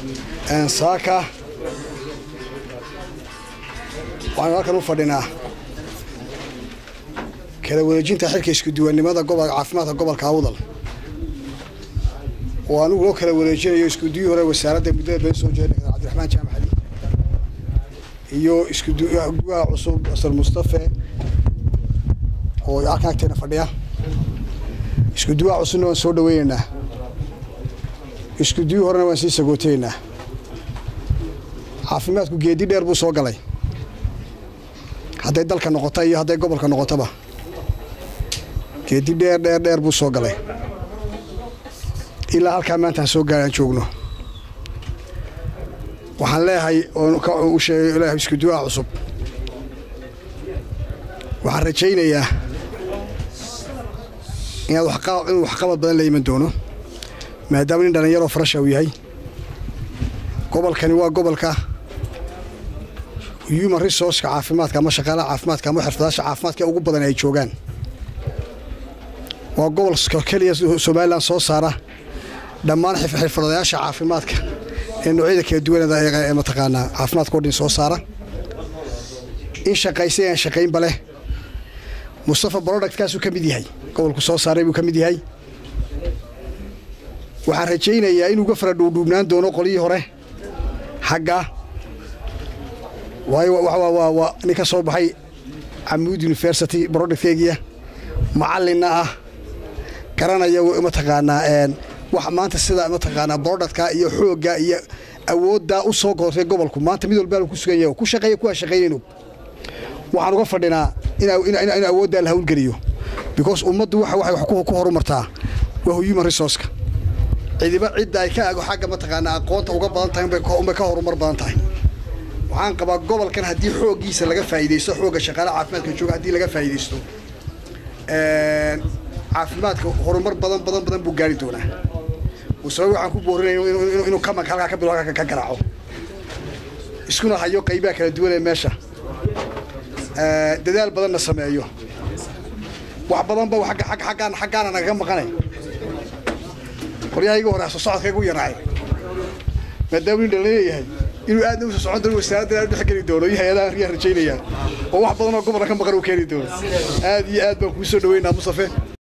saaka waxaanu halkan u fadhinaa kala wareejinta xilka iskuduwannimada gobolka caafimaadka gobolka awdal oo anigu loo kala wareejinayo iskuduwii hore wasaaradda muddada been soo jeeda cabdiraxmaan jaamac ali iyo iskuduwaha cusub asal mustafe oo halkan agteena fadhiya iskuduwaha cusubna waan soo dhaweynaynaa iskuduwii horena waan sii sagootaynaa caafimaadku geedi dheer buu soo galay hadday dalka noqota iyo hadday gobolka noqotoba geedi dheer dheer dheer buu soo galay ilaa halkaa maantaan soo gaaraan joogno waxaan leeyahay u sheegay leeyahay iskuduwaha cusub waxaan rajaynayaa inaad inuu waxqabad badan la iman doono maadaama nin dhallinyaroo farasha uu yahay gobolkani waa gobolka human resourceka caafimaadka ama shaqaalaha caafimaadka ama xirfadaasha caafimaadka ugu badan ay joogaan waa gobolka keliya somalilan soo saara dhammaan xirfadayaasha caafimaadka ee noocyada kala duwanada ee mataqaanaa caafimaadka o dhan soo saara in shaqaysay aan shaqaynba leh mustafa productkaasuu ka mid yahay gobolku soo saaray buu ka mid yahay waxaan rajaynayaa inuu ga fara dhuudhuubnaan doono qolyii hore xagga waayo waa nin ka soo baxay camuud university productkeegiya macallinna ah garanaya mataqaanaa wax maanta sida mataqaanaa productka iyo xoogga iyo awooddaa u soo goortay gobolku maanta mid walbaa ku sugan yahay ku shaqeeya kuwaa shaqaynayno waxaan uga fadhinaa in awooddaa la hawlgeliyo because ummaddu waxa waxay wax ku horumartaa waa human resourceka cidiba cidda ay ka ago xagga mataqaanaa aqoonta uga badan tahay unbay ka horumar badan tahay waxaan qabaa gobolkan haddii xooggiisa laga faa'iidaysto xoogga shaqaalaha caafimaadka jooga haddii laga faa'iidaysto caafimaadka horumar badan badan badan buu gaari doonaa musaba waxaan ku boorinaya inuu kamanka halkaa ka bilo halkaa ka garaaco iskuna hayo qaybaha kala duwan ee meesha dadaal badanna sameeyo wax badanba aggaan xaggaana nagaga maqanay qoryahayga hore soo socodkaygu yaraay maadaama nin dhalleeyahay inuu aadna usoo socon doono wasaaraddan aad dhex geli doono iyo hay-adaha riyaa rajaynayaan oo wax badan oo gobolka ka maqan uu keeni doono aad iyo aad baan kuu soo dhaweynaa mustafe